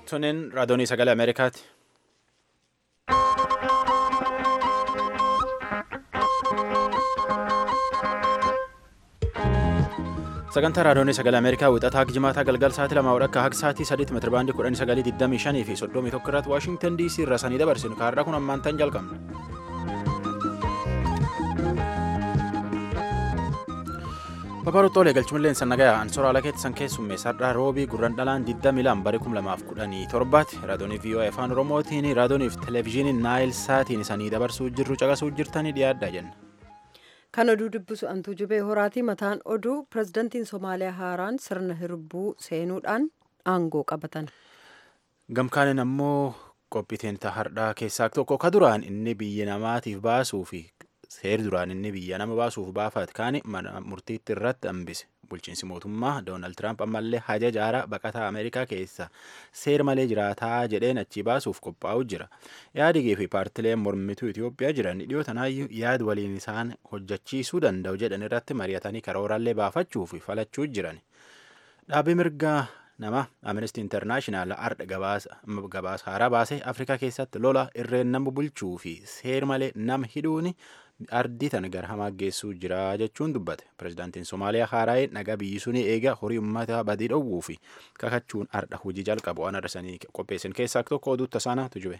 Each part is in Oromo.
Tuniin raadiyoonii sagalee Ameerikaati. Sagantaa raadiyoonii sagalee Ameerikaa wixataa jimaataa galgal sa'aatii lamaa akka haga sa'aatii sadiitti meetira baandii kudhanii sagalii digdamii shanii fi soddomii tokko irratti Waashingtan DC irraa sanii dabarsinu kaarraa kun ammaan ta'an jalqabna. Babarootoolee galchumalleen sannagayaa ansoora ala keetti san keessummeessadhaa roobii gurran dhalaan 22 bara 2017 raadiyoonii VOA afaan oromootiin raadiyoonii fi televezyiiniin naayil saatiin isanii dabarsuu jirru caqasuu jirtanii dhiyaadhaa jenna. Kan oduu dubbisu antuu jubee horaatii mataan oduu pirezidantiin Somaaliyaa haaraan sirna hirbuu seenuudhaan aangoo qabatan. Gamkaaniin ammoo qophiitiin hardhaa keessaa tokko ka duraan inni biyya namaatiif baasuu fi seer duraan inni biyya nama baasuuf baafate kaani mana murtiitti irratti hambise bulchiinsi mootummaa doonaald tiraamp ammallee haja jaaraa baqataa ameerikaa keessa seer malee jiraataa jedheen achii baasuuf qophaa'u jira yaadigii fi paartileen mormituu itiyoophiyaa jiran dhiyootanaayyuu yaad waliin isaan hojjechiisuu danda'u jedhan irratti mari'atanii karooraallee baafachuu fi falachuu jiran dhaabbii mirgaa nama amnesty internaashinaal ardha gabaasa haaraa baasee afrikaa keessatti lola irreen nama bulchuu fi seer malee nama hidhuuni ardii tan gara hamaa geessuu jira jechuun dubbate pirezidaantiin somaaliyaa haaraa'ee nagaa biyyi suni eega horii ummata badii dhowwuu fi kakachuun ardha hojii jalqabu waan arsanii qopheessan keessaa tokko oduutta saanaatu jube.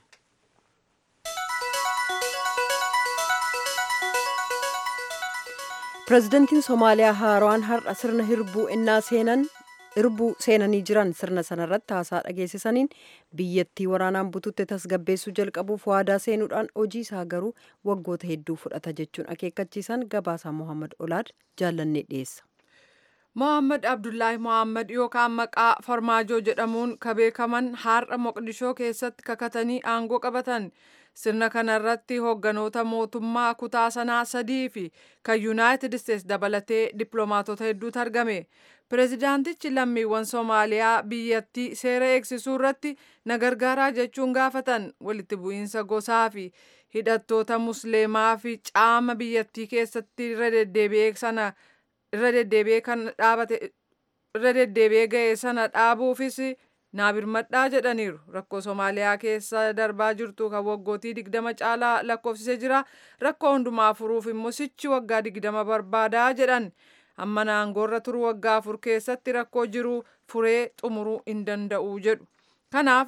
pirezidantiin somaaliyaa haaraan har'a sirna hirbuu innaa seenan hirbuu seenanii jiran sirna sanarratti haasaa dhageessisaniin biyyattii waraanaan bututte tasgabbeessuu jalqabuuf waadaa seenuudhaan hojii isaa garuu waggoota hedduu fudhata jechuun akeekkachiisan gabaasaa mohaammed olaad jaallannee dhiyeessa. Mohaammed Abdullaahi Mohaammed yookaan maqaa Farmaajoo jedhamuun ka beekaman har'a Moqdishoo keessatti kakatanii aangoo qabatan. Sirna kanarratti hoogganoota mootummaa kutaa sanaa sadii fi kan Yuunaayitid Isteets dabalatee dippiloomaatota hedduutu argame. Pireezidaantichi lammiiwwan Soomaaliyaa biyyattii seera eegsisuu irratti na gargaaraa jechuun gaafatan walitti bu'iinsa gosaa fi hidhattoota musliimaa fi caama biyyattii keessatti irra deddeebi'ee sana irra deddeebi'ee kan dhaabate irra deddeebi'ee ga'e sana dhaabuufis naa birmadhaa jedhaniiru rakkoo Soomaaliyaa keessa darbaa jirtu kan waggootii digdama caalaa lakkoofsisee jira rakkoo hundumaa furuuf immoo sichi waggaa digdama barbaadaa jedhan. amma aangoorra turu waggaa afur keessatti rakkoo jiru furee xumuruu hin danda'u jedhu kanaaf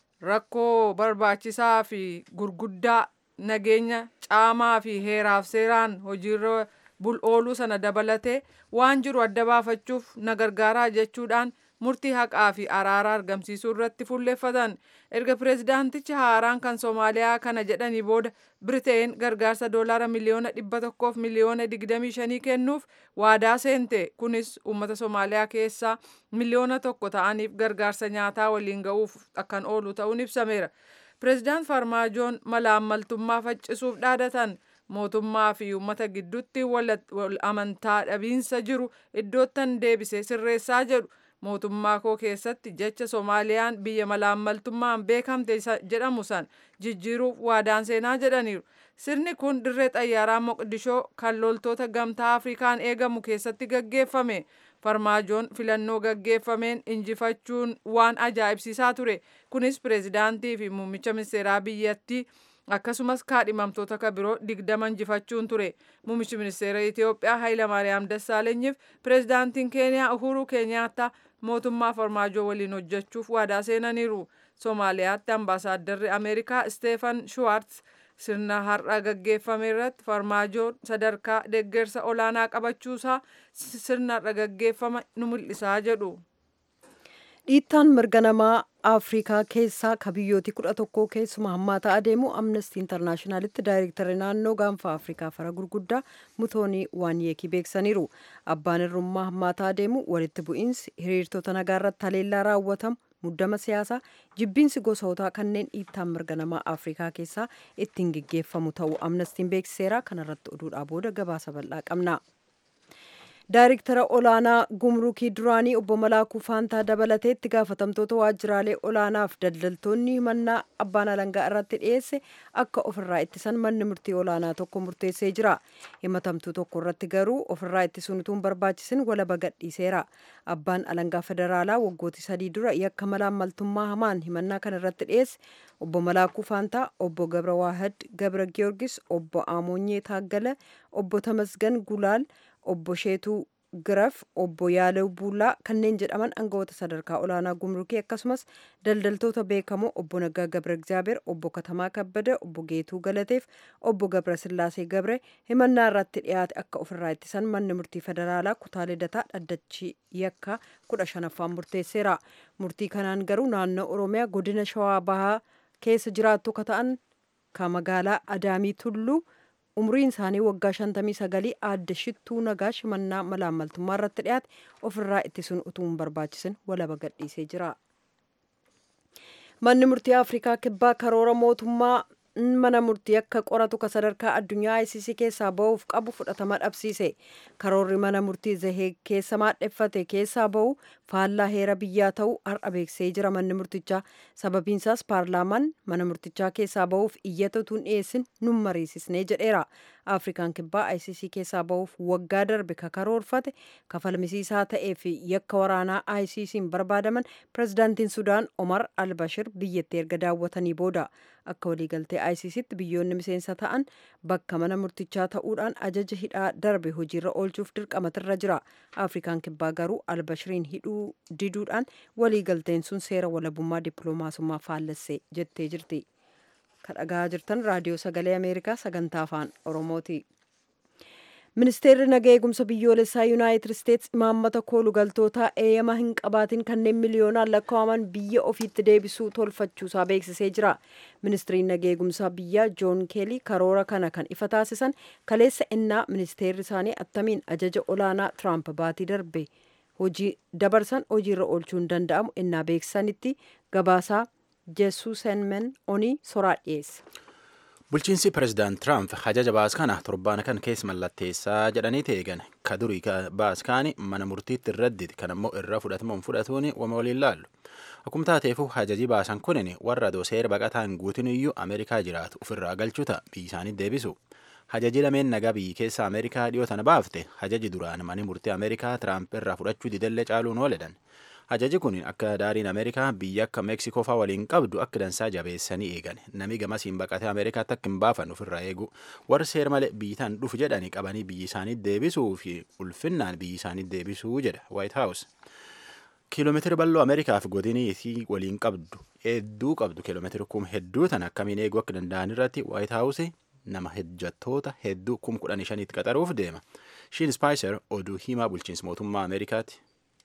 rakkoo barbaachisaa fi gurguddaa nageenya caamaa fi heeraaf seeraan hojiirra ooluu sana dabalatee waan jiru adda baafachuuf na gargaaraa jechuudhaan murtii haqaa fi araara argamsiisuu irratti fuulleeffatan erga pireezidaantichi haaraan kan soomaaliyaa kana jedhanii booda biriteen gargaarsa doolaara miliyoona dhibba tokkoof miliyoona digdamii shanii kennuuf waadaa seente kunis uummata soomaaliyaa keessaa miliyoona tokko ta'aniif gargaarsa nyaataa waliin ga'uuf akkan oolu ta'uun ibsameera pireezidaant farmaajoon malaammaltummaa faccisuuf dhaadatan mootummaa fi uummata gidduutti wal amantaa dhabiinsa jiru iddoottan deebise sirreessaa jedhu mootummaa koo keessatti jecha soomaaliyaan biyya malaammaltummaan beekamte jedhamu san jijjiiruuf waadaan seenaa jedhaniiru sirni kun dirree xayyaaraa moqdishoo kan loltoota gamtaa afrikaan eegamu keessatti gaggeeffame farmaajoon filannoo gaggeeffameen injifachuun waan ajaa'ibsiisaa ture kunis pireezidaantii fi muummicha ministeeraa biyyattii akkasumas kaadhimamtoota ka biroo digdama injifachuun ture muummichi ministeera itiyoophiyaa hayilamaariyaam dassaalenyiif pireezidaantiin keeniyaa uhuruu keenyaattaa mootummaa farmaajoo waliin hojjechuuf waadaa seenaniiru soomaaliyaatti ambaasaaddarri ameerikaa isteefan shuwaartz sirna har'a gaggeeffame irratti farmaajoon sadarkaa deeggarsa olaanaa qabachuusaa sirna har'a gaggeeffame nu mul'isaa jedhu. dhiittaan mirga namaa afrikaa keessaa ka biyyooti kudha tokko keessumaa hammaataa adeemu amnestii intarnaashinaalitti daayirektarri naannoo gaanfa afrikaa fara gurguddaa mutoonii waanyeekii beeksaniiru abbaan irrummaa hammaataa adeemu walitti bu'iinsi hiriirtota nagaa irratti haleellaa raawwatamu muddama siyaasaa jibbiinsi gosootaa kanneen dhiittaan mirga namaa afrikaa keessaa ittiin geggeeffamu ta'uu amnestiin beeksiseera kanarratti oduudhaa booda gabaasa bal'aa qabna. Daayiriktara olaanaa gumrukii duraanii obbo Malaakuu Faantaa dabalatee itti gaafatamtoota waajjiraalee olaanaaf daldaltoonni himannaa abbaan alangaa irratti dhiyeesse akka ofirraa ittisan manni murtii olaanaa tokko murteessee jira. Himatamtuu tokko irratti garuu ofirraa ittisuun utuu hin barbaachisin walaba gadhiiseera. Abbaan alangaa federaalaa waggooti sadii dura yakka malaammaltummaa hamaan himannaa kana irratti dhiyeesse obbo Malaakuu Faantaa, obbo Gabra Waahad Gabra Giyoorgis, obbo Amoonyee Taaggala, obbo Tamasgan Gulaal, obbo Sheetuu Giraf, obbo Yaalew Buulaa kanneen jedhaman aangawoota sadarkaa olaanaa gumrukii akkasumas daldaltoota beekamoo obbo Naggaa Gabra Egzaabeer, obbo Katamaa Kabbada, obbo Geetuu Galateef, obbo Gabra Sillaasee Gabre himannaa irratti dhiyaate akka ofirraa ittisan manni murtii federaalaa kutaa lidataa dhaddachi yakka kudha shanaffaan murteesseera. Murtii kanaan garuu naannoo Oromiyaa godina Shawaa Bahaa keessa jiraattu ka ta'an ka magaalaa Adaamii Tulluu umriin isaanii waggaa 59 aadde shittuu nagaa shimannaa malaammaltummaa irratti dhiyaate ofirraa ittisuun utuu hin barbaachisin walaba gadhiisee jira. Manni murtii Afrikaa kibbaa karoora mootummaa mana murtii akka qoratu ka sadarkaa addunyaa ICC keessaa ba'uuf qabu fudhatama dhabsiise. Karoorri mana murtii zahee keessa maadheffate keessaa ba'u faallaa heera biyyaa ta'uu har'a beeksisee jira manni murtichaa. Sababiinsaas paarlaamaan mana murtichaa keessaa ba'uuf iyyata utuu hin dhiyeessin nun mariisisnee jedheera. Afrikaan kibbaa ICC keessaa ba'uuf waggaa darbe ka karoorfate kafalmisiisaa ta'ee fi yakka waraanaa ICC'n barbaadaman pirezidaantiin Sudaan Omar Albashir biyyatti erga daawwatanii booda akka waliigaltee ICC'tti biyyoonni miseensa ta'an bakka mana murtichaa ta'uudhaan ajaja hidhaa darbe hojiirra oolchuuf dirqamatirra jira. Afrikaan kibbaa garuu Albashiriin hidhuu diduudhaan waliigalteen sun seera walabummaa dippiloomaasummaa faallessee jettee jirti. kadhagaa jirtan raadiyoo sagalee ameerikaa sagantaa afaan oromooti ministeerri nagaa eegumsa biyyoolessaa yuunaayitid isteetsi imaammata koolugaltootaa eeyyama hin qabaatin kanneen miliyoonaan lakkaa'aman biyya ofiitti deebisuu tolfachuusaa beeksisee jira ministiriin nagaa eegumsaa biyyaa joon keelii karoora kana kan ifa taasisan kaleessa innaa ministeerri isaanii attamiin ajaja olaanaa tiraamp baatii darbe hojii dabarsan hojiirra oolchuu hin danda'amu innaa beeksisanitti gabaasaa jesuusenmen onii soraa dhiyeessa. Bulchiinsi pirezidaant Tiraamp hajaja baas kana torbaan kan keessa mallatteessaa jedhanii teegan ka durii baas kaani mana murtiitti irradditi kan ammoo irra fudhatamuun fudhatuun wama waliin laallu. Akkuma taateefu hajaji baasan kunin warra doseera baqataan guutin iyyuu Ameerikaa jiraatu ofirraa galchuuta biyyi isaanii deebisu. Hajaji lameen nagaa biyyi keessa Ameerikaa dhiyoo tana baafte hajaji duraan mani murtii Ameerikaa Tiraamp irraa fudhachuu didellee caaluun ooledan. Hajaji kun akka daariin Ameerikaa biyya akka Meeksikoo fa'aa waliin qabdu akka dansaa jabeessanii eegan nami gamasiin baqatee Ameerikaatti akka hin baafan ofirraa eegu warri seera malee biyyitaan dhufu jedhanii qabanii biyyi isaanii deebisuu fi ulfinnaan biyyi isaanii deebisuu jedha White House. Kiiloomeetira bal'oo Ameerikaaf godinii isii waliin qabdu hedduu qabdu kiiloomeetira kuma hedduu tan akkamiin eeguu akka danda'an irratti White House nama hojjettoota hedduu kuma kudhan shaniitti qaxaruuf deema. Shiin Spaayiser oduu himaa bulchiinsa mootummaa Ameerikaati.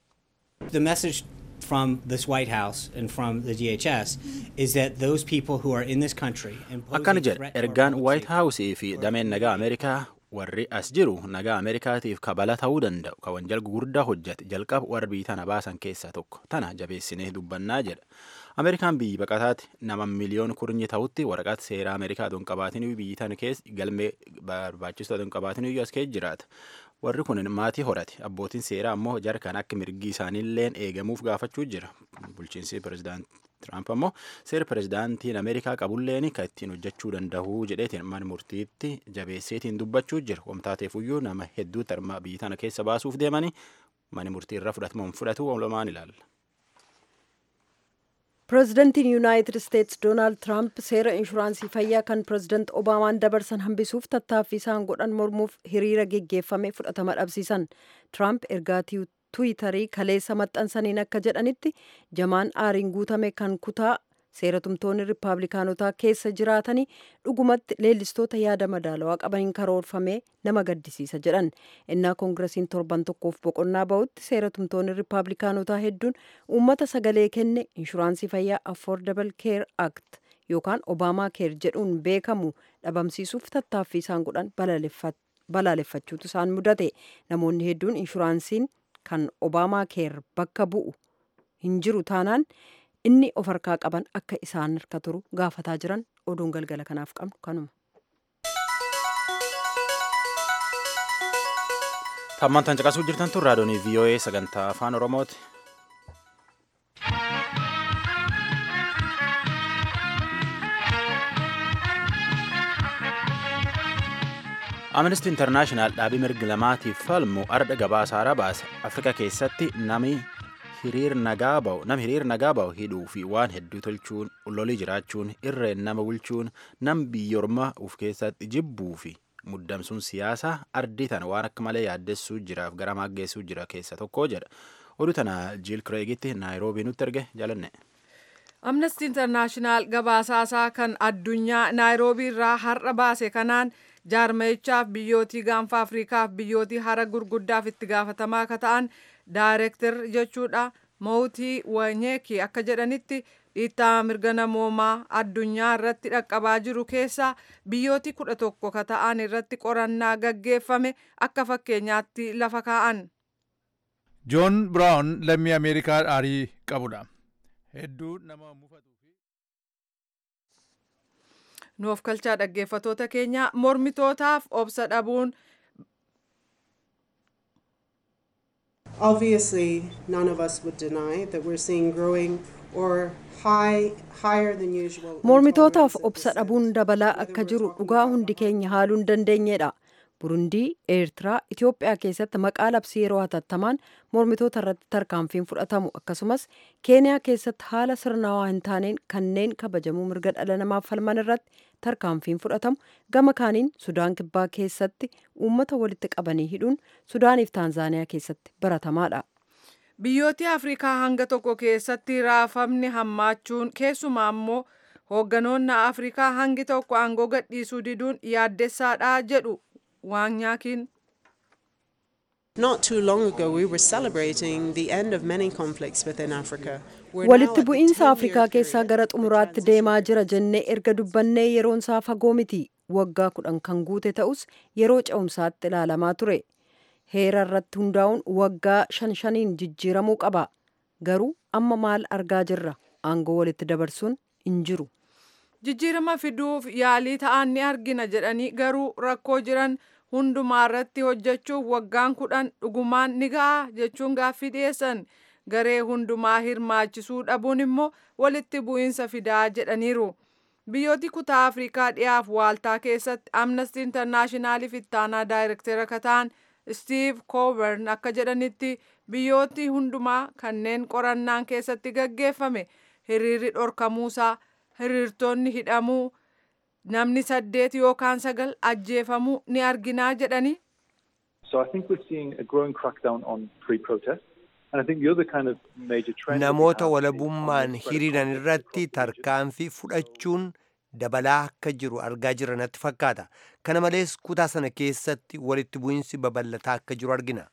The message from this White House and from the DHS is that those people who are in this country akkana jedha ergaan White House fi dameen nagaa Ameerikaa warri as jiru nagaa Ameerikaatiif kabala ta'uu danda'u ka wanjal gurguddaa hojjate jalqaba warra biyyi tana baasan keessaa tokko tana jabeessinee dubbannaa jedha. Ameerikaan biyyi baqataati nama miliyoon kurnyi ta'utti waraqaata seeraa Ameerikaa don qabaatin biyyi tana keessa galmee barbaachisu don qabaatin iyyuu as keessa jiraata. warri kun maatii horate abbootiin seeraa ammoo jarkaan akka mirgi isaaniilleen eegamuuf gaafachuu jira bulchiinsi pirezidaant Tiraamp ammoo seera pirezidaantiin Ameerikaa qabulleen kan ittiin hojjechuu danda'u jedheetiin mana murtiitti jabeesseetiin dubbachuu jira wamtaateefuyyuu nama hedduu tarmaa biyyi tana keessa baasuuf deemanii mana murtii irra fudhatamuun fudhatu walumaan ilaalla. pireezidantiin yuunaayitid isteetsi doonaald tiraamp seera inshuraansii fayyaa kan pireezidant obaamaan dabarsan hambisuuf tattaaffii isaan godhan mormuuf hiriira geggeeffame fudhatama dhabsiisan tiraamp ergaa tuwitarii kaleessa maxxansaniin akka jedhanitti jamaan aariin guutame kan kutaa seeratumtoonni riippaabilikaanotaa keessa jiraatanii dhugumatti leellistoota yaada madaalawaa qabaniin karoorfamee nama gaddisiisa jedhan innaa koongiresiin torban tokkoof boqonnaa ba'utti seeratumtoonni riippaabilikaanotaa hedduun uummata sagalee kenne inshuraansii fayyaa affordable care act yookaan obaamaa keer jedhuun beekamu dhabamsiisuuf tattaaffii isaan godhan balaaleffachuutu isaan mudate namoonni hedduun inshuraansiin kan obaamaa keer bakka bu'u hin jiru taanaan inni of harkaa qaban akka isaan harka turu gaafataa jiran oduun galgala kanaaf qabnu kanuma. Tammaan tan caqasuu jirtan tun raadiyoonii VOA sagantaa afaan Oromooti. Amnesty International dhaabii mirgi lamaatiif falmu ardha gabaasa haaraa baase. Afrikaa keessatti nami hiriir nagaa ba'u nam hiriir nagaa ba'u hidhuu fi waan hedduu tolchuun lolii jiraachuun irreen nama bulchuun nam biyyoorma uf keessatti jibbuu fi muddamsuun siyaasaa ardii tana waan akka malee yaaddessuu jiraaf gara maaggeessuu jira keessa tokko jedha. Oduu tana Jiil Kireegitti Naayiroobii nutti erge jaalanne. Amnesty International gabaasaasaa kan addunyaa Naayiroobii irraa har'a baase kanaan jaarmayichaaf biyyootii gaanfa Afriikaaf biyyootii hara gurguddaaf itti gaafatamaa akka ta'an daayirektir jechuudha Mawutii Wanyeeki akka jedhanitti dhiittaa mirga namoomaa addunyaa irratti dhaqqabaa jiru keessa biyyootii kudha tokko ka ta'an irratti qorannaa gaggeeffame akka fakkeenyaatti lafa kaa'an. joon biraawun lammii ameerikaa aarii qabudha hedduu nama mufatu nuuf kalchaa dhaggeeffatoota keenya mormitootaaf obsa dhabuun Obviously, none of us would deny that we're seeing growing or high, higher than usual. mormitootaaf intolerance at obsa this dhabuun end. dabalaa Whether akka we're jiru talking dhugaa about hundi keenya haaluu hin dandeenyedha burundii eertiraa itiyoophiyaa keessatti maqaa labsii yeroo hatattamaan mormitoota irratti tarkaanfiin fudhatamu akkasumas keeniyaa keessatti haala sirnawaa hin taaneen kanneen kabajamuu mirga dhala namaaf falman irratti tarkaanfiin fudhatamu gama kaaniin sudaan kibbaa keessatti uummata walitti qabanii hidhuun sudaaniif taanzaaniyaa keessatti baratamaadha biyyooti afrikaa hanga tokko keessatti raafamni hammaachuun keessumaa immoo hoogganoonni afrikaa hangi tokko aangoo gadhiisuu diduun yaaddessaadha jedhu waanyaakiin Not too long ago, we were celebrating the end of many conflicts within Africa. We're now walitti at the bu'iinsa 10-year afrikaa keessaa period gara of the xumuraatti transition. deemaa jira jennee erga dubbannee yeroon isaa fagoo miti waggaa kudhan kan guute ta'us yeroo ce'umsaatti ilaalamaa ture heera irratti hundaa'uun waggaa shan shaniin jijjiiramuu qaba garuu amma maal argaa jirra aangoo walitti dabarsuun hin jiru jijjiirama fiduuf yaalii ta'an ni argina jedhanii garuu rakkoo jiran hundumaa irratti hojjechuuf waggaan kudhan dhugumaan ni ga'a jechuun gaaffii dhiyeessan garee hundumaa hirmaachisuu dhabuun immoo walitti bu'iinsa fidaa jedhaniiru. biyyooti kutaa afrikaa dhiyaaf waaltaa keessatti amnesty intarnaashinaaliif ittaanaa daayirektera akka ta'an stiiv koobern akka jedhanitti biyyooti hundumaa kanneen qorannaan keessatti gaggeeffame hiriirri dhorkamuusaa hiriirtonni hidhamuu namni saddeet yookaan sagal ajjeefamuu ni arginaa jedhani So I think we're seeing a growing crackdown on free protest. And I think the other kind of major trend that we namoota have is walabummaan on hiriiran conflict irratti across the region. tarkaanfii fudhachuun dabalaa akka jiru argaa jirra natti fakkaata kana malees kutaa sana keessatti walitti bu'iinsi babal'ataa akka jiru argina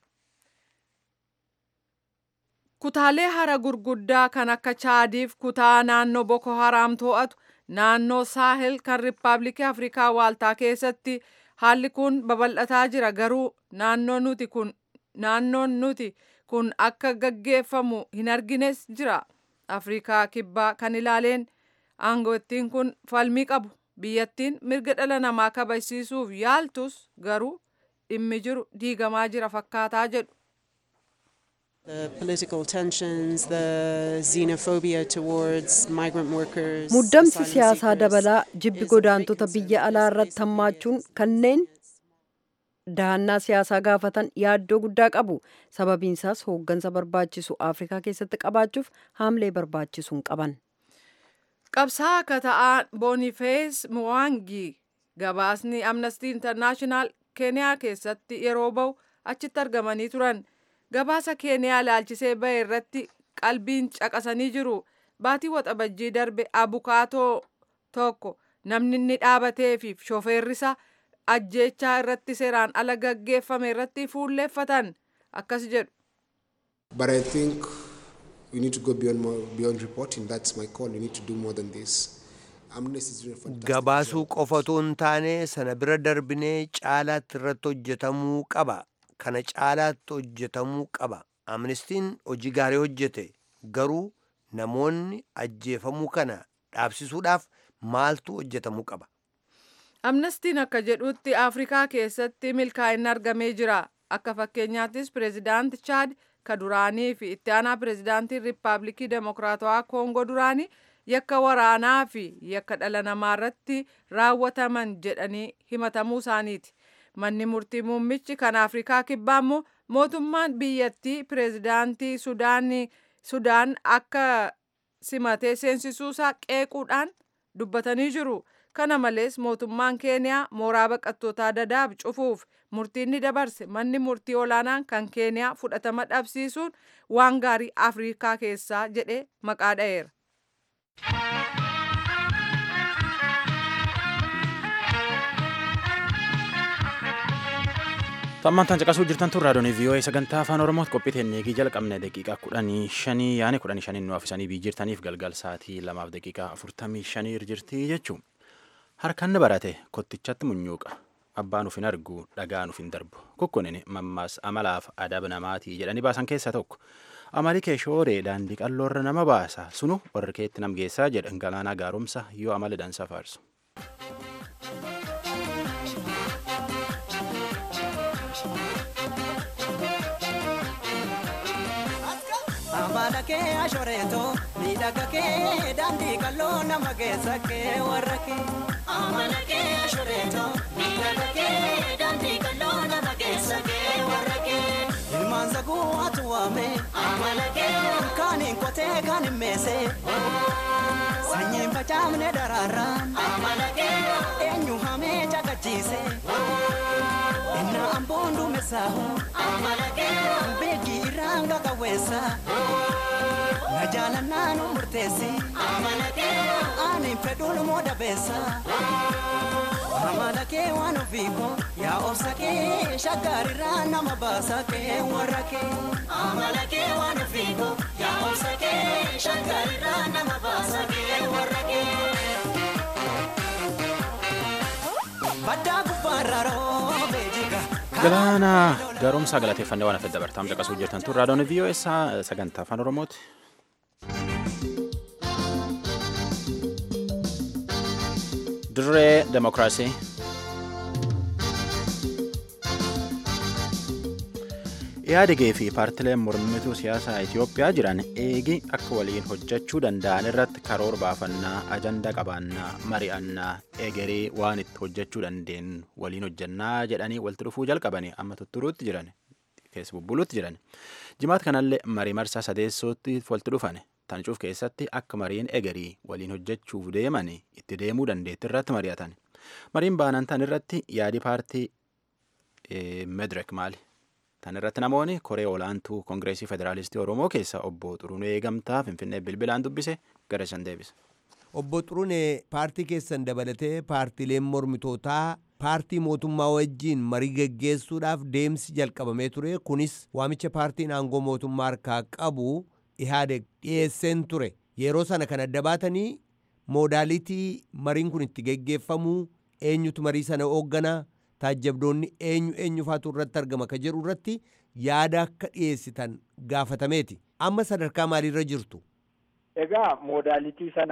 kutaalee hara gurguddaa kan akka chaadiif kutaa naannoo boko haraam to'atu naannoo saahel kan riippaabilikii afrikaa waaltaa keessatti haalli kun babal'ataa jira garuu naannoon nuti kun naannoon nuti kun akka gaggeeffamu hin argines jira afrikaa kibbaa kan ilaaleen aangootiin kun falmii qabu biyyattiin mirga dhala namaa kabajsiisuuf yaaltus garuu dhimmi jiru diigamaa jira fakkaataa jedhu The political tensions, the xenophobia towards migrant workers. muddamsi asylum siyaasaa seekers dabalaa jibbi is a big godaantota concern biyya alaa because irratti recently hammaachuun there kanneen dahannaa siyaasaa gaafatan yaaddoo guddaa qabu sababiinsaas hooggansa barbaachisu afrikaa keessatti qabaachuuf haamlee barbaachisuun qaban qabsaa akka ta'an boonifees muwaangi gabaasni amnesty internaashinaal keeniyaa keessatti yeroo ba'u achitti argamanii turan gabaasa keeniyaa ilaalchisee ba'e irratti qalbiin caqasanii jiru baatii waxabajjii darbe abukaatoo tokko namni inni dhaabatee fi shofeerrisa ajjeechaa irratti seeraan ala gaggeeffame irratti fuulleeffatan akkas jedhu But I think we need to go beyond more, beyond reporting. That's my call. We need to do more than this. Amnesty is doing a fantastic gabaasuu job. qofatu hin taane sana bira darbinee caalaatti irratti hojjetamuu qaba kana caalaatti hojjetamuu qaba amnestiin hojii gaarii hojjete garuu namoonni ajjeefamuu kana dhaabsisuudhaaf maaltu hojjetamuu qaba amnestiin akka jedhutti afrikaa keessatti milkaa'inni argamee jira akka fakkeenyaattis pireezidaanti chaad ka duraanii fi itti aanaa pireezidaantii riippaabilikii demokiraatawaa koongoo duraanii yakka waraanaa fi yakka dhala namaa irratti raawwataman jedhanii himatamuu isaaniiti. Manni murtii muummichi kan Afrikaa kibbaa immoo mootummaan biyyattii pireezidaantii Sudaan akka simatee seensisuusaa qeequudhaan dubbatanii jiru. Kana malees mootummaan Keeniyaa mooraa baqattootaa dadaab cufuuf murtiin ni dabarse manni murtii olaanaan kan Keeniyaa fudhatama dhabsiisuun waan gaarii Afrikaa keessaa jedhee maqaa dha'eera. Tammantaan caqasuu jirtan tun raadiyoon VOA sagantaa afaan Oromootti qophii teennee jalqabne daqiiqaa kudhanii shanii yaani kudhanii shanii nu afisanii bii jirtaniif galgal sa'aatii lamaaf daqiiqaa afurtamii shanii jirti jechuun harkaan ni barate kottichatti munyuuqa abbaan uf hin argu dhagaan uf hin darbu kukkunin mammaas amalaaf adaba namaatii jedhanii baasan keessaa tokko amali kee shooree daandii qalloorra nama baasa sunu warri keetti nam geessaa jedhan galaanaa gaarumsa yoo amala dansa faarsu. amala kee ashoreeto miidhaga kee daandii qalloo nama geessa kee warra kee. amala kee ashoreeto miidhaga kee daandii qalloo nama geessa kee warra kee. ilmaan saguu atu waame. amala kee. kaaniin qotee kaaniin meese. sanyiin facaafne daraaraan. amala kee. eenyu hamee cagachiise. Inna amboon duumessaahu. Amala kee. Beekii irraan gagawweessa. Na jaalannaa nu murteessi. Amala kee. Ani fedhuun moo dabeessa. Amala kee waan ofiiko. Yaa obsa kee shaggaarirraa nama baasa kee warra kee. Amala kee waan ofiiko. Yaa obsa kee shaggaarirraa nama baasa kee warra kee. Baddaa gubbaarra roobee jiga. Galaana gaaromsaa galateeffannee waan hafe dabartaam caqasuu jirtan tun raadiyoon VOA sagantaa afaan Oromooti. Dirree Demokiraasii. Iyaadegee fi paartileen mormituu siyaasaa Itoophiyaa jiran eegi akka waliin hojjechuu danda'an irratti karoora baafannaa, ajandaa qabaannaa, mari'annaa, egeree waan itti hojjechuu dandeenyu waliin hojjannaa jedhanii walitti dhufuu jalqabanii amma tutturuutti jiran keessa bubbuluutti jiran. Jimaat kanallee marii marsaa sadeessootti walitti dhufan. Tancuuf keessatti akka mariin egerii waliin hojjechuuf deeman itti deemuu dandeetti irratti mari'atan. Mariin baanan tan irratti yaadi paartii Medrek maali? Tan irratti namoonni koree olaantuu Koongireesii Federaalistii Oromoo keessa obbo Xurunee Eegamtaa Finfinnee bilbilaan dubbise gara isaan deebise. Obbo Xurunee paartii keessan dabalatee paartiileen mormitootaa paartii mootummaa wajjiin marii geggeessuudhaaf deemsi jalqabamee ture kunis waamicha paartiin aangoo mootummaa harkaa qabu ihaadeg dhiyeesseen ture yeroo sana kan adda baatanii moodaalitii mariin kun itti geggeeffamuu eenyutu marii sana hoogganaa taajjabdoonni eenyu eenyufaatu irratti argama ka jedhu irratti yaada akka dhiyeessitan gaafatameeti amma sadarkaa maaliirra jirtu. Egaa moodaalitii sana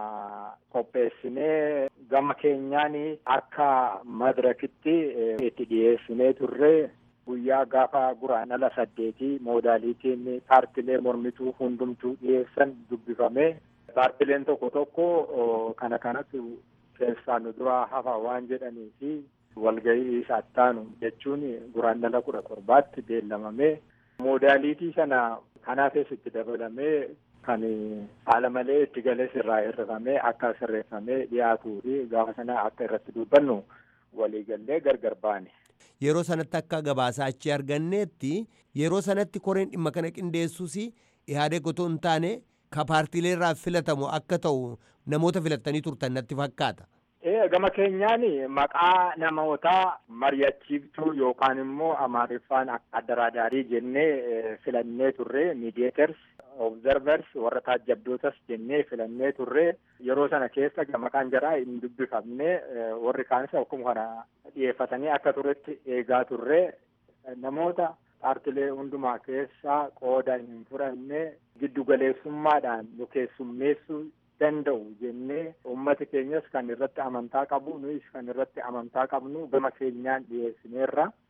qopheessinee gama keenyaan akka madirakitti itti dhiyeessinee turre guyyaa gaafa guraandhala saddeetii moodaalitiin paartilee mormituu hundumtuu dhiyeessan dubbifame paartileen tokko tokko kana kanatti keessaa nu duraa hafa waan jedhanii fi walgahii saattaanu jechuun guraandhala kudha torbaatti beellamame moodaalitii sana kanaafis itti dabalamee kan haala malee itti galees irraa hirrifamee akka sirreeffamee dhiyaatuu fi gaafa sana akka irratti dubbannu waliigallee gargar baane. Yeroo sanatti akka gabaasaa achi arganneetti yeroo sanatti koreen dhimma kana qindeessuus ihaadeg otoo hin taane ka paartiilee irraa filatamu akka ta'u namoota filattanii turtan natti fakkaata. Gama keenyaan maqaa namootaa mari'achiiftuu yookaan immoo amaariffaan addaraadaarii jennee filannee turre miidiyeeters obzervers warra taajjabdootas jennee filannee turre yeroo sana keessa maqaan jaraa hin dubbifamne warri kaanis akkuma kana dhiyeeffatanii akka turetti eegaa turre namoota paartilee hundumaa keessaa qooda hin fudhanne giddugaleessummaadhaan nu keessummeessuu danda'u jennee uummati keenyas kan irratti amantaa qabu nuyis kan irratti amantaa qabnu gama keenyaan dhiyeessineerra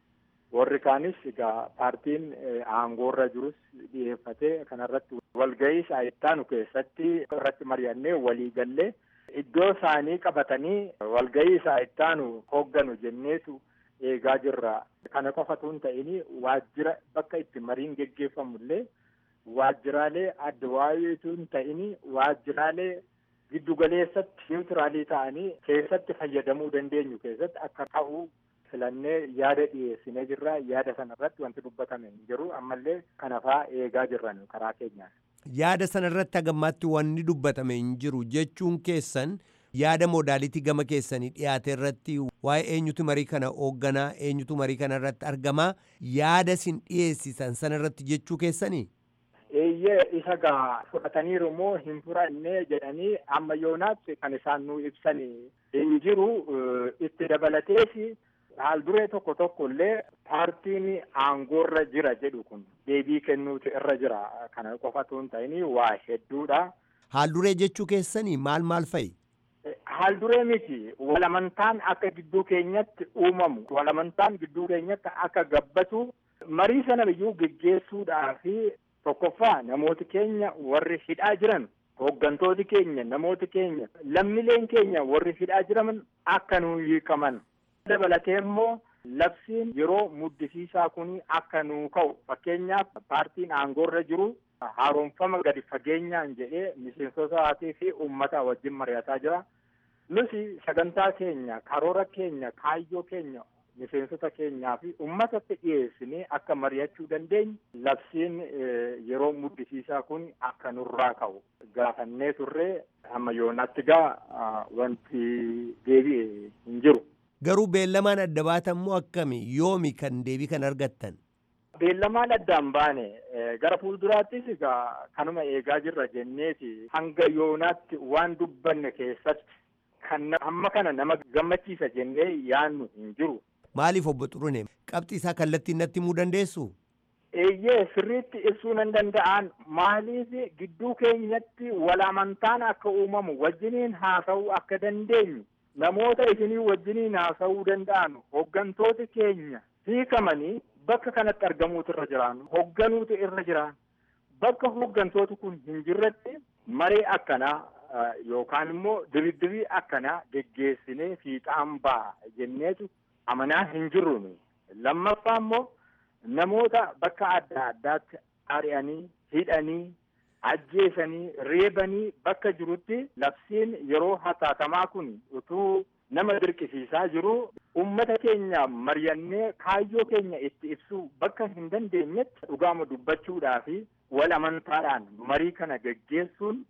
warri kaanis egaa paartiin aangoorra jirus dhiyeeffatee kanarratti walgahii saayittaanu keessatti irratti mari'annee walii gallee iddoo isaanii qabatanii walgahii saayittaanu hoogganu jenneetu eegaa jirra. Kana qofatu hin ta'in waajjira bakka itti mariin geggeeffamullee waajjiraalee adda waayeetu hin ta'in waajjiraalee giddugaleessatti niwutiraalii ta'anii keessatti fayyadamuu dandeenyu keessatti akka ta'u filannee yaada dhiyeessinee jirra yaada sana irratti wanti dubbatame hin jiru ammallee kanafaa eegaa jirran karaa keenyaan. Yaada sana irratti hagammaatti wanni dubbatame hin jiru jechuun keessan yaada moodaalitii gama keessanii dhiyaate irratti waa'ee eenyutu marii kana hoogganaa eenyutu marii kana irratti argamaa yaada isin dhiyeessisan sana irratti jechuu keessanii. Eeyyee isa gaa fudhataniiru moo hin fudhanne jedhanii amma yoonaatti kan isaan nu ibsan hin jiru itti dabalatees haal duree tokko tokko illee paartiin aangoorra jira jedhu kun deebii kennuutu irra jira kana qofatu hin ta'in waa hedduudha. Haal duree jechuu keessanii maal maal fa'i? Haal duree miti walamantaan akka gidduu keenyatti uumamu walamantaan gidduu keenyatti akka gabbatu marii sana biyyuu geggeessuudhaafi tokkoffaa namooti keenya warri hidhaa jiran hooggantooti keenya namooti keenya lammileen keenya warri hidhaa jiran akka nuu hiikaman dabalatee immoo labsiin yeroo muddisiisaa kun akka nuu ka'u fakkeenyaaf paartiin aangoorra jiru haaromfama gadi fageenyaan jedhee miseensotaatii fi uummata wajjin mari'ataa jira nuti sagantaa keenya karoora keenya kaayyoo keenya miseensota keenyaa fi uummatatti dhiyeessinee akka mari'achuu dandeenyu labsiin yeroo muddisiisaa kun akka nurraa ka'u gaafannee turree amma yoonaatti gaa wanti deebi'e hin jiru. Garuu beellamaan adda baatan moo akkami yoomi kan deebii kan argattan? Beellamaan addaan baane gara fuulduraattis egaa kanuma eegaa jirra jenneeti hanga yoonaatti waan dubbanne keessatti kan amma kana nama gammachiisa jennee yaannu hin jiru. Maaliif obbo Xurune qabxii isaa kallattiin natti himuu dandeessu? Eeyyee sirriitti ibsuu nan danda'an maaliif gidduu keenyatti walamantaan akka uumamu wajjiniin haasa'uu akka dandeenyu namoota isinii wajjiniin haasa'uu danda'an hooggantooti keenya hiikamanii bakka kanatti argamuutu irra jiraan hoogganuutu irra jiraan bakka hooggantooti kun hin jirretti maree akkanaa yookaan immoo diridirii akkanaa geggeessinee fiixaan ba'a jenneetu amanaa hin jirru lammaffaa immoo namoota bakka adda addaatti ari'anii hidhanii ajjeesanii reebanii bakka jirutti labsiin yeroo hatattamaa kun utuu nama dirqisiisaa jiru ummata keenya mari'annee kaayyoo keenya itti ibsuu bakka hin dandeenyetti dhugaama dubbachuudhaa fi wal amantaadhaan marii kana geggeessuun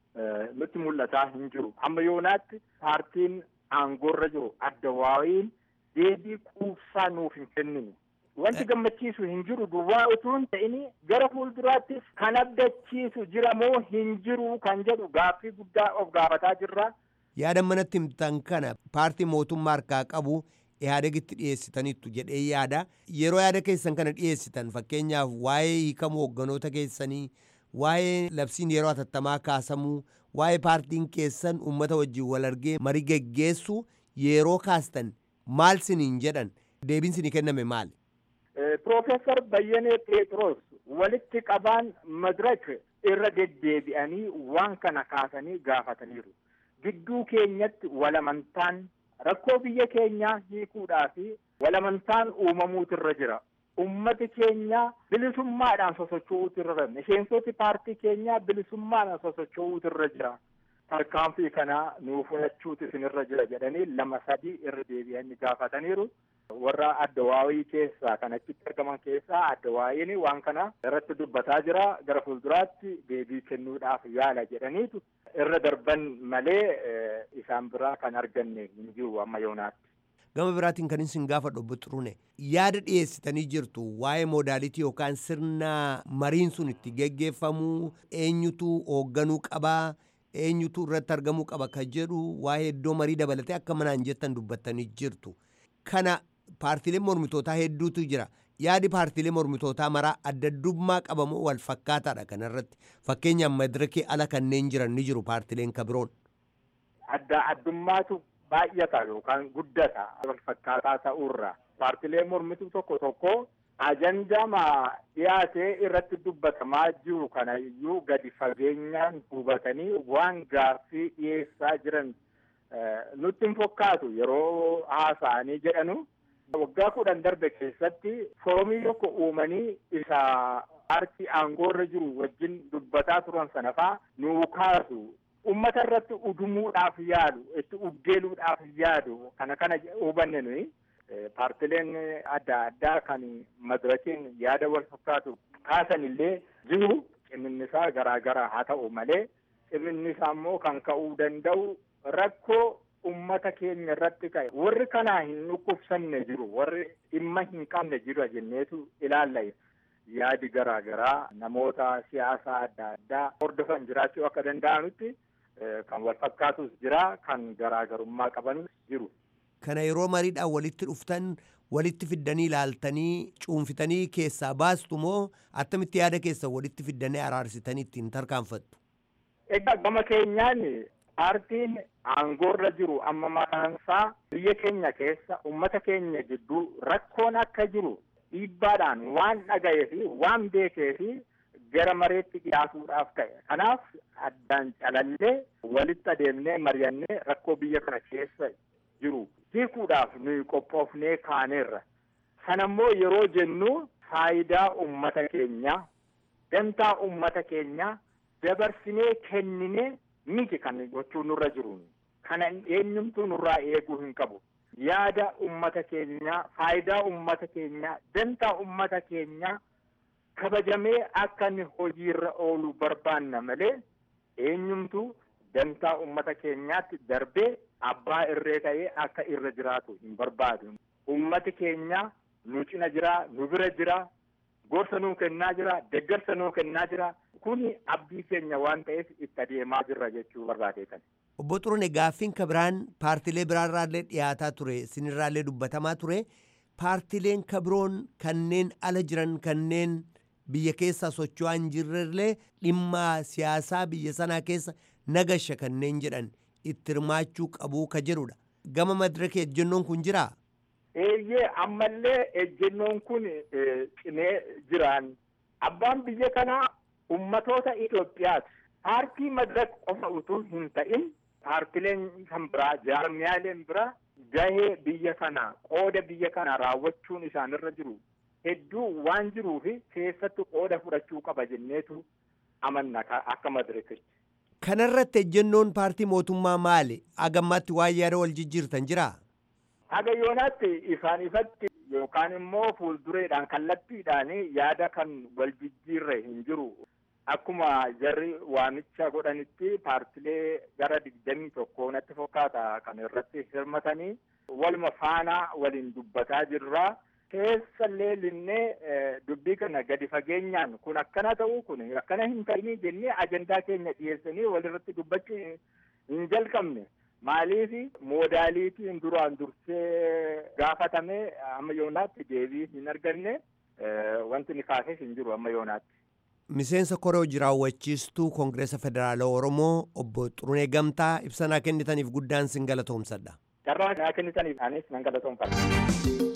nutti mul'ataa hin jiru amma yoonaatti paartiin aangoorra jiru adda waa'iin deebii quubsaa nuuf hin kennine wanti gammachiisu hin jiru duwwaa utuu hin ta'in gara fuulduraattis kan abdachiisu jira moo hin jiru kan jedhu gaaffii guddaa of gaafataa jirra. Yaada manatti himtan kana paartii mootummaa harkaa qabu ihaadegitti dhiyeessitaniittu jedhee yaada yeroo yaada keessan kana dhiyeessitan fakkeenyaaf waa'ee hiikamuu hoogganoota keessanii waa'ee labsiin yeroo hatattamaa kaasamuu waa'ee paartiin keessan uummata wajjin wal argee marii geggeessu yeroo kaastan maal siniin jedhan deebiin sinii kenname maali? Piroofeesar Bayyanee Pheexroos walitti qabaan madirak irra deddeebi'anii waan kana kaasanii gaafataniiru. Gidduu keenyatti walamantaan rakkoo biyya keenyaa hiikuudhaa fi walamantaan uumamuutu irra jira. Ummati keenya bilisummaadhaan sosocho'uutu irra jira. Miseensoti paartii keenyaa bilisummaadhaan sosocho'uutu irra jira. Tarkaanfii kanaa nuuf fudhachuutu isinirra jira jedhanii lama sadii irra deebi'anii gaafataniiru. warra addawaawii keessaa kan achitti argaman keessaa addawaayiin waan kana irratti dubbataa jira gara fuulduraatti deebii kennuudhaaf yaala jedhaniitu irra darban malee isaan biraa kan arganne hin jiru amma yoonaatti. Gama biraatiin kan isin gaafa dhobbo xurune yaada dhiyeessitanii jirtu waa'ee moodaalitii yookaan sirna mariin sun itti geggeeffamuu eenyutu hoogganuu qabaa eenyutu irratti argamuu qaba kan jedhu waa'ee iddoo marii dabalatee akka manaan jettan dubbattanii jirtu. Kana paartiileen mormitootaa hedduutu jira. Yaadi paartiilee mormitootaa maraa adda addummaa qabamoo wal fakkaataadha kanarratti. Fakkeenyaaf madirakii ala kanneen jiran ni jiru paartiileen kabiroon. Adda addummaatu baay'ata yookaan guddata wal fakkaataa ta'urra. paartilee mormituu tokko tokko ajandama dhiyaatee irratti dubbatamaa jiru kana iyyuu gadi fageenyaan hubatanii waan gaaffii dhiyeessaa jiran nutti hin fakkaatu yeroo haasa'anii jedhanu waggaa kudhan darbe keessatti foorumii tokko uumanii isa paartii aangoorra jiru wajjin dubbataa turan sana faa nuu kaasu ummata irratti udumuudhaaf yaadu itti uggeeluudhaaf yaadu kana kana hubanne nuyi paartileen adda addaa kan madirakiin yaada wal fakkaatu kaasan illee jiru ciminnisaa garaa garaa haa ta'u malee ciminnisaa immoo kan ka'uu danda'u rakkoo ummata keenya irratti ka'e warri kanaa hin dhukkubsanne jiru warri dhimma hin qabne jiru jenneetu ilaalla yaadi garaa garaa namoota siyaasaa adda addaa hordofan jiraachuu akka danda'anutti kan wal fakkaatus jira kan garaagarummaa qabanus jiru. Kana yeroo mariidhaan walitti dhuftan walitti fiddanii ilaaltanii cuunfitanii keessaa baastu moo attamitti yaada keessa walitti fiddanii araarsitanii ittiin tarkaanfattu? Egaa gama keenyaan paartiin aangoorra jiru amma maqaansaa biyya keenya keessa ummata keenya gidduu rakkoon akka jiru dhiibbaadhaan waan dhaga'ee fi waan beekee fi gara mareetti dhiyaatuudhaaf ta'e. Kanaaf addaan calallee walitti adeemnee mari'annee rakkoo biyya kana keessa jiru hiikuudhaaf nuyi qophoofnee kaaneerra. Sanammoo yeroo jennu faayidaa ummata keenyaa, dantaa ummata keenyaa dabarsinee kenninee miti kan gochuun nurra jiru. Kana eenyumtuu nurraa eeguu hin qabu. Yaada ummata keenyaa, faayidaa ummata keenyaa, dantaa ummata keenyaa kabajamee akka inni hojiirra oolu barbaanna malee eenyumtuu dantaa ummata keenyaatti darbee abbaa irree ta'ee akka irra jiraatu hin barbaadu. Ummati keenya nu cina jira, nu bira jira, gorsa nuu kennaa jira, deeggarsa nuu kennaa jira. Kuni abdii keenya waan ta'eef itti adeemaa jirra jechuu barbaadeetan. Obbo Xurune gaaffiin ka biraan paartilee biraarraallee dhiyaataa ture sinirraallee dubbatamaa ture paartileen ka biroon kanneen ala jiran kanneen biyya keessa socho'aa hin jirrellee dhimma siyaasaa biyya sanaa keessa nagasha kanneen jedhan itti hirmaachuu qabuu ka jedhudha. Gama madiraka ejjennoon kun jiraa? Eeyyee ammallee ejjennoon kun cimee jiraan. Abbaan biyya kanaa ummatoota Itoophiyaati. Paartii madirak qofa utuu hin ta'in paartileen kan biraa jaarmiyaaleen biraa gahee biyya kanaa qooda biyya kanaa raawwachuun isaanirra jiru hedduu waan jiruufi keessattuu qooda fudhachuu qaba jenneetu amanna akka madirakitti. Kanarratti ejjennoon paartii mootummaa maali? Agammaatti waan yaada wal jijjiirtan jiraa? Haga yoonaatti isaan ifatti yookaan immoo fuuldureedhaan kallattiidhaan yaada kan wal jijjiirre hin jiru. Akkuma jarri waamicha godhanitti paartilee gara digdamii tokko natti fakkaata kan irratti hirmatanii waluma faana waliin dubbataa jirra. Keessallee linnee dubbii kana gadi fageenyaan kun akkana ta'uu kun akkana hin ta'inii jennee ajandaa keenya dhiyeessanii walirratti dubbachuu hin jalqabne. Maaliif moodaaliitiin duraan dursee gaafatame amma yoonaatti deebii hin arganne wanti ni kaases hin jiru amma yoonaatti. Miseensa koree hojii raawwachiistuu Koongireesa Federaalaa Oromoo obbo Xurunee Gamtaa ibsa naa kennitaniif guddaan sin galatoomsadha. Carraa naa kennitaniif anis nan galatoomfadha.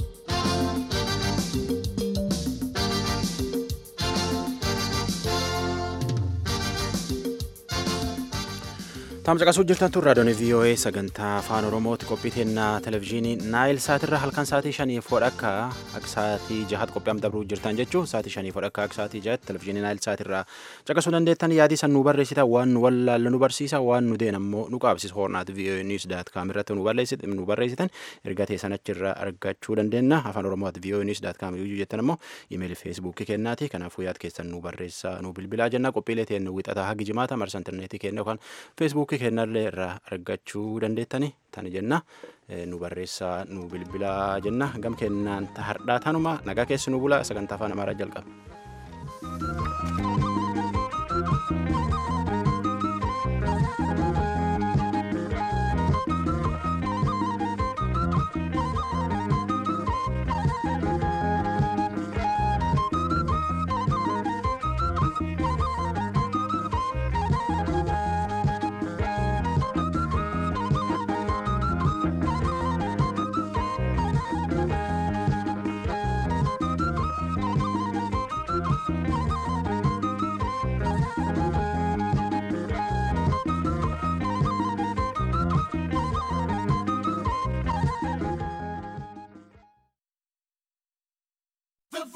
Tamsaqasuu jirtan tun raadiyoon VOA sagantaa afaan Oromooti qophii teennaa televizyiinii Naayil Saatirra halkan sa'aatii shanii fodhakka akka sa'aatii jahat qophii am dabruu jirtan jechuun sa'aatii shanii fodhakka akka sa'aatii jahat televizyiinii Naayil Saatirra caqasuu dandeettan yaadii san nu barreessita waan nu wallaalle nu barsiisa waan nu deen ammoo nu qaabsisa hoornaat VOA News daat kaam irratti nu barreessitan erga teessan achirra argachuu dandeenya afaan Oromoot VOA News daat kaam yoo jettan ammoo imeeli feesbuukii kennaati kanaafuu yaad keessan nu barreessa nu bilbilaa jenna qophiilee teen wixataa hagi jimaata marsa intarneetii kenna yookaan feesbuukii kennallee irraa argachuu dandeettani tani jenna nu barreessaa nu bilbilaa jenna gam kennaan hardhaa tanuma nagaa keessi nu bula sagantaa afaan amaaraa jalqaba.